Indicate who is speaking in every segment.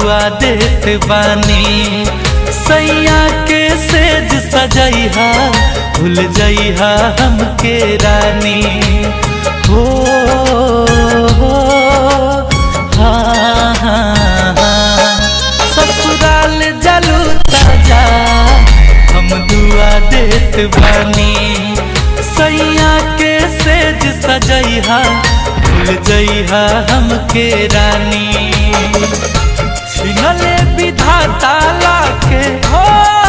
Speaker 1: दुआ देत बानी सैया के सेज सजैहा भूल जइहा हमके रानी हो हो, हाँ, हाँ, हाँ। ससुराल जलू ताजा हम दुआ देत बानी सैया के सेज सजैहा भूल जइहा हमके रानी छिनले विधाता लाके हो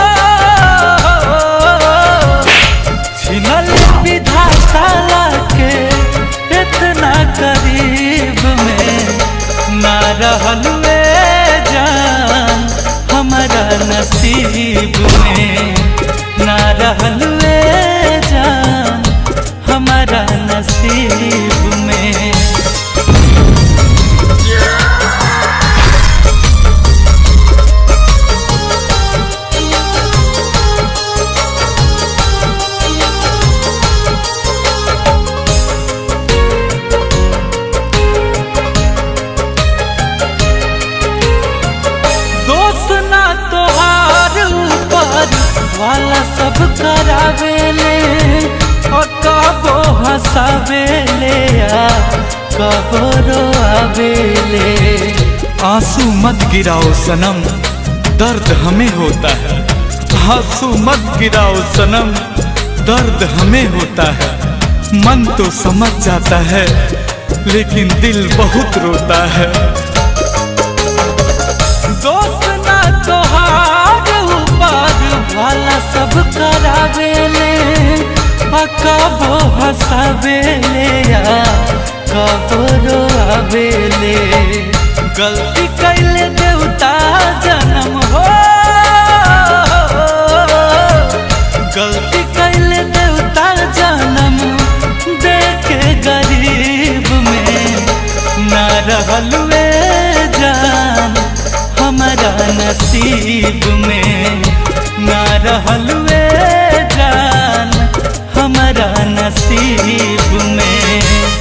Speaker 1: छिनले विधाता लाके इतना करीब में ना रहल ए जान हमारा नसीब में ना रहल ए जान हमारा नसीब में दोस्त ना तोहार ऊपर वाला सब करावेले और कबो हंसावेले आ कबो रोआवेले
Speaker 2: आंसू मत गिराओ सनम दर्द हमें होता है आंसू मत गिराओ सनम दर्द हमें होता है मन तो समझ जाता है लेकिन दिल बहुत रोता है
Speaker 1: दोस्त ना तोहार ऊपर वाला सब करावेले आ कबो हंसावेले आ कबो रोआवेले गलती कैले देवता जन्म हो गलती कैले देवता जन्म देखे गरीब में ना रहल ए जान हमारा नसीब में ना रहल ए जान हमारा नसीब में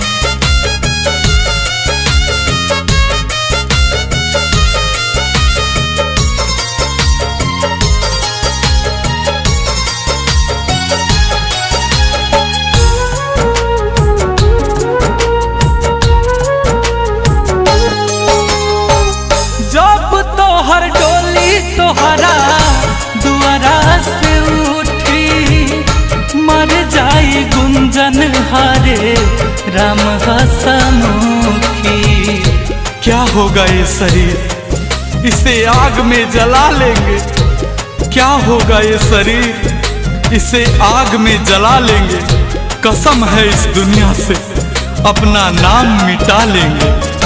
Speaker 1: जब तोहर डोली तोहरा दुआरा से उठी मर जाई गुंजन हरे राम हसमुखी
Speaker 2: क्या होगा ये शरीर इसे आग में जला लेंगे क्या होगा ये शरीर इसे आग में जला लेंगे कसम है इस दुनिया से अपना नाम मिटा लेंगे